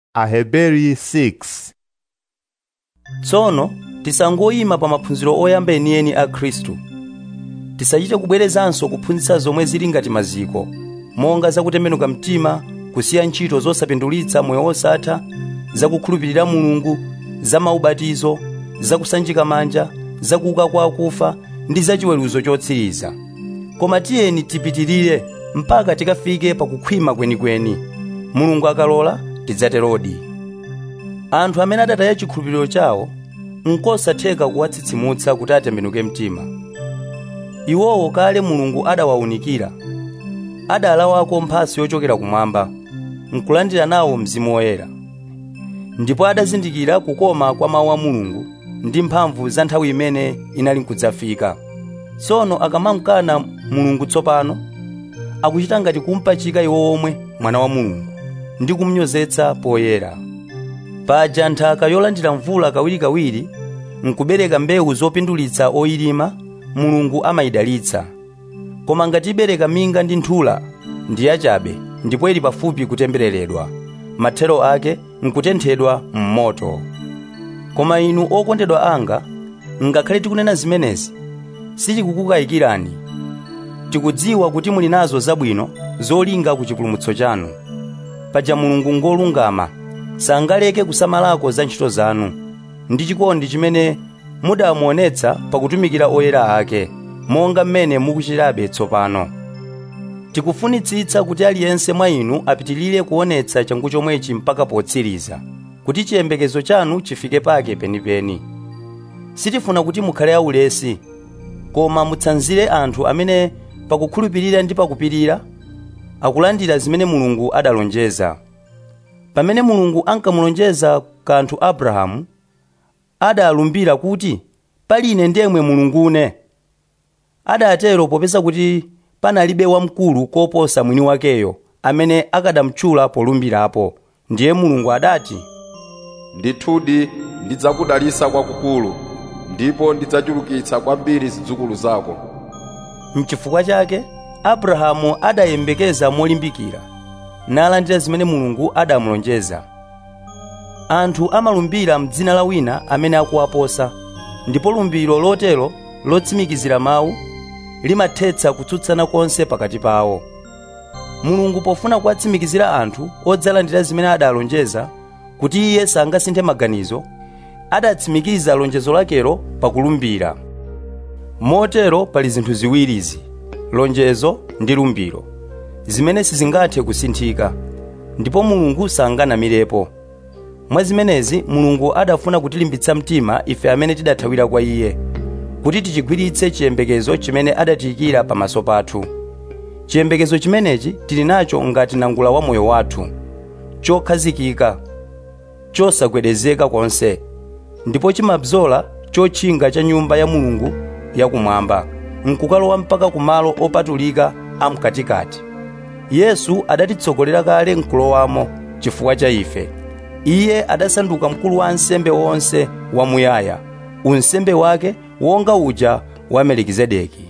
Aheberi 6 tsono tisangoyima pa maphunziro oyamba enieni a khristu tisachite kubwerezanso kuphunzitsa zomwe zili ngati maziko monga zakutembenuka mtima kusiya ntchito zosapindulitsa moyo wosatha zakukhulupirira mulungu za maubatizo zakusanjika manja zakuuka kwa akufa ndi zachiweruzo chotsiriza koma tiyeni tipitirire mpaka tikafike pakukhwima kwenikweni mulungu akalola tidzaterodi anthu amene adataya chikhulupiriro chawo nkosatheka kuwatsitsimutsa kuti atembenuke mtima iwowo kale mulungu adawawunikira adalawako mphatso yochokera kumwamba nkulandira nawo mzimu woyera ndipo adazindikira kukoma kwa mawu a mulungu ndi mphamvu za nthawi imene inali nkudzafika tsono akamamkana mulungu tsopano akuchita ngati kumpachika iwo omwe mwana wa mulungu ndi kumnyozetsa poyera paja nthaka yolandira mvula kawirikawiri nkubereka mbewu zopindulitsa oyilima mulungu amayidalitsa koma ngati ibereka minga ndi nthula ndi yachabe ndipo ili pafupi kutembereredwa mathero ake nkutenthedwa m'moto koma inu okondedwa anga ngakhale tikunena zimenezi sitikukukayikirani tikudziwa kuti muli nazo zabwino zolinga ku chipulumutso chanu paja mulungu ngolungama sangaleke kusamalako za ntchito zanu ndi chikondi chimene mudamuonetsa pakutumikira oyera ake monga mmene mukuchitabe tsopano tikufunitsitsa kuti aliyense mwa inu apitilire kuonetsa changu chomwechi mpaka potsiriza kuti chiyembekezo chanu chifike pake penipeni sitifuna kuti mukhale aulesi koma mutsanzire anthu amene pakukhulupirira ndi pakupirira akulandira zimene mulungu adalonjeza pamene mulungu ankamulonjeza kanthu abrahamu adalumbira kuti pali ine ndemwe mulungune adatero popeza kuti panalibe wamkulu koposa mwini wakeyo amene akadamtchula polumbirapo ndiye mulungu adati ndithudi ndidzakudalitsa kwakukulu ndipo ndidzachulukitsa kwambiri zidzukulu zako mchifukwa chake abrahamu adayembekeza molimbikira nalandira zimene mulungu adamulonjeza anthu amalumbira m'dzina la wina amene akuwaposa ndipo lumbiro lotero lotsimikizira mawu limathetsa kutsutsana konse pakati pawo mulungu pofuna kuwatsimikizira anthu odzalandira zimene adalonjeza kuti iye sangasinthe maganizo adatsimikiza lonjezo lakelo pakulumbira motero pali zinthu ziwirizi lonjezo ndi lumbiro zimene sizingathe kusinthika ndipo mulungu sanganamirepo mwa zimenezi mulungu adafuna kutilimbitsa mtima ife amene tidathawira kwa iye kuti tichigwiritse chiyembekezo chimene adatiyikira pamaso pathu chiyembekezo chimenechi tili nacho ngati nangula wa moyo wathu chokhazikika chosagwedezeka konse ndipo chimabzola chotchinga cha nyumba ya mulungu yakumwamba nkukalowa mpaka kumalo opatulika amkatikati yesu adatitsogolera kale nkulowamo chifukwa cha ife iye adasanduka mkulu wa ansembe wonse wamuyaya unsembe wake wonga uja wa melikizedeki